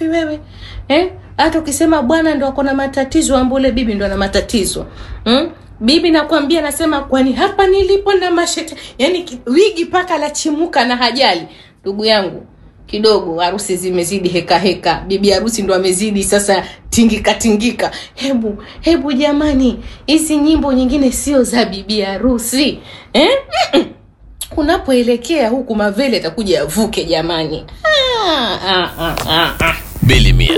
wewe eh? hata ukisema bwana ndo ako na matatizo ambule bibi ndo ana matatizo hmm? bibi nakwambia nasema kwani hapa nilipo na mashete yani ki- wigi paka la chimuka na hajali ndugu yangu kidogo harusi zimezidi heka heka bibi harusi ndo amezidi sasa tingika tingika hebu hebu jamani hizi nyimbo nyingine sio za bibi harusi eh? unapoelekea huku mavele atakuja yavuke jamani ah, ah, ah, ah, ah. bili mia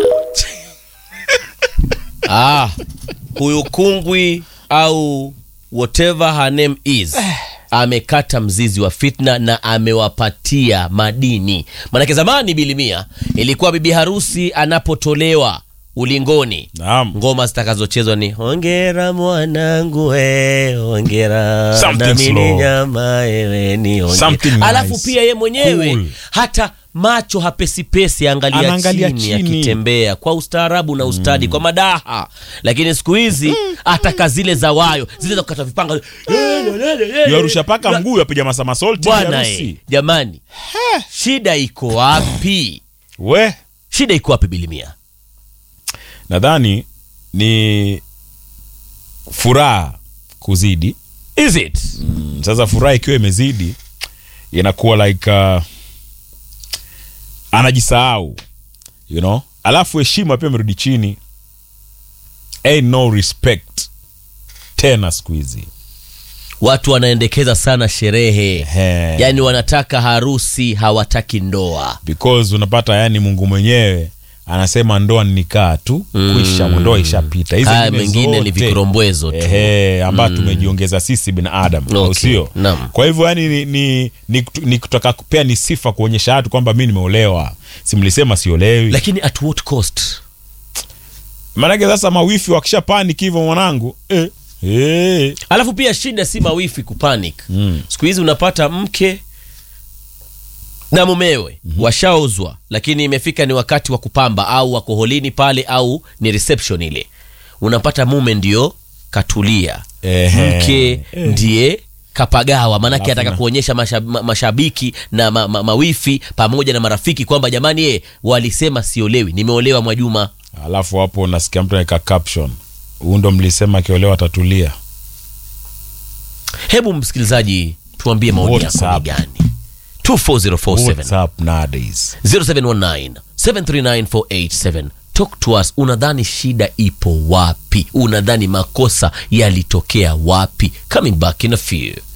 ah, huyu kungwi au whatever her name is amekata mzizi wa fitna na amewapatia madini manake zamani bilimia ilikuwa bibi harusi anapotolewa ulingoni Naam. ngoma zitakazochezwa ni hongera mwanangu we hongera Something nami ni slow. nyama ewe ni hongera. Something nice. alafu pia ye mwenyewe Cool. hata macho hapesipesi angalia Anaangalia chini, chini. akitembea kwa ustaarabu na ustadi kwa madaha lakini siku hizi ataka zile za wayo zile za kukata vipanga yarusha paka mguu yapiga masamasolti bwana eh, jamani shida iko wapi we shida iko wapi bilimia nadhani ni furaha kuzidi is it Mm, sasa furaha ikiwa imezidi inakuwa like uh, anajisahau you know alafu heshima pia imerudi chini ain't no respect tena siku hizi watu wanaendekeza sana sherehe Ehe. yaani wanataka harusi hawataki ndoa because unapata yani mungu mwenyewe anasema ndoa ni nikaa tu kwisha ndoa ishapita Hizi haya zingine mengine ni zote, vikorombwezo tu ehe ambayo tumejiongeza sisi binadamu au Okay, sio naam. kwa hivyo yani ni, ni, ni, ni kutaka pia ni sifa kuonyesha watu kwamba mi nimeolewa simlisema siolewi lakini at what cost maanake sasa mawifi wakisha panic hivyo mwanangu eh, eh. alafu pia shida si mawifi kupanic mm. siku hizi unapata mke na mumewe mm-hmm. washaozwa lakini imefika ni wakati wa kupamba au wako holini pale au ni reception ile unapata mume ndio katulia Ehe. mke ndiye kapagawa maanake Alafu ataka na- kuonyesha masha, ma, mashabiki na ma, ma, mawifi pamoja na marafiki kwamba jamani ye walisema siolewi nimeolewa mwajuma alafu hapo nasikia mtu anaweka caption huu ndo mlisema akiolewa atatulia hebu msikilizaji tuambie maoni What's yako ni up? gani 24047 What's up nowadays 0719 739 talk to us unadhani shida ipo wapi unadhani makosa yalitokea wapi coming back in a few